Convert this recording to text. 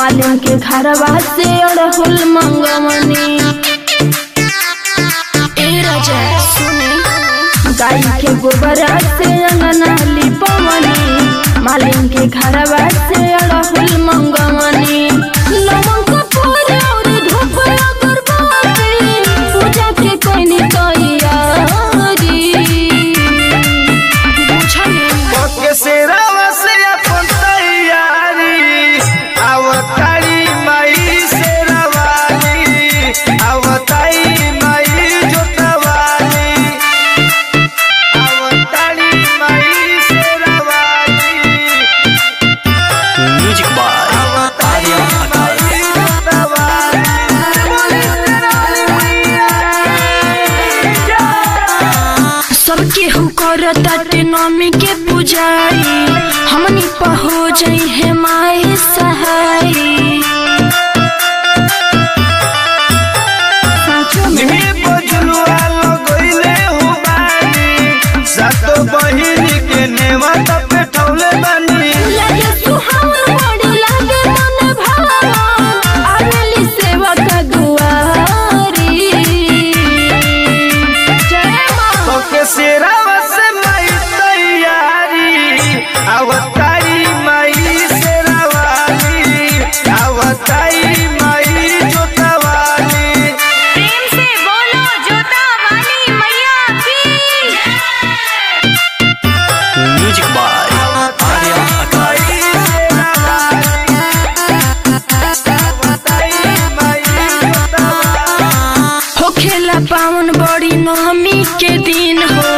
मालिन के घरवा से अड़हुल मंगवनी ए राजा सुने गाय के गोबरा से अंगना लिपवनी मालिन के घरवा से अड़हुल मंगवनी लवंग कपूर और धूप अगरबत्ती पूजा के कोई तैयारी बुझनी ओके सेरावा से अपन तैयारी आवतारी माई सेरावाली आवतारी माई जोतवाली आवतारी माई सेरावाली म्यूजिक बाय आवतारी माई जोतवाली बोले सेरावाली मैया सबके हु करताटे नमी के पुजारी हमनी पहो जाई है माई सहाय निमी बजुलुआ लगइले हो बानी सातो बहिन के नेवत पे ठौले बानी लगे सुहावन बड़ी लगे मन भावन आवेली सेवा का दुआरी जय माँ ओके सेरावा से माई तैयारी आवतारी माई सेरावाली आवतारी माई जोतवाली प्रेम से बोलो जोता वाली मैया की म्यूजिक बाय आर्या आकाश माई सेरावाली आवतारी माई जोतवाली हो खेला पावन बड़ी नमी के दिन हो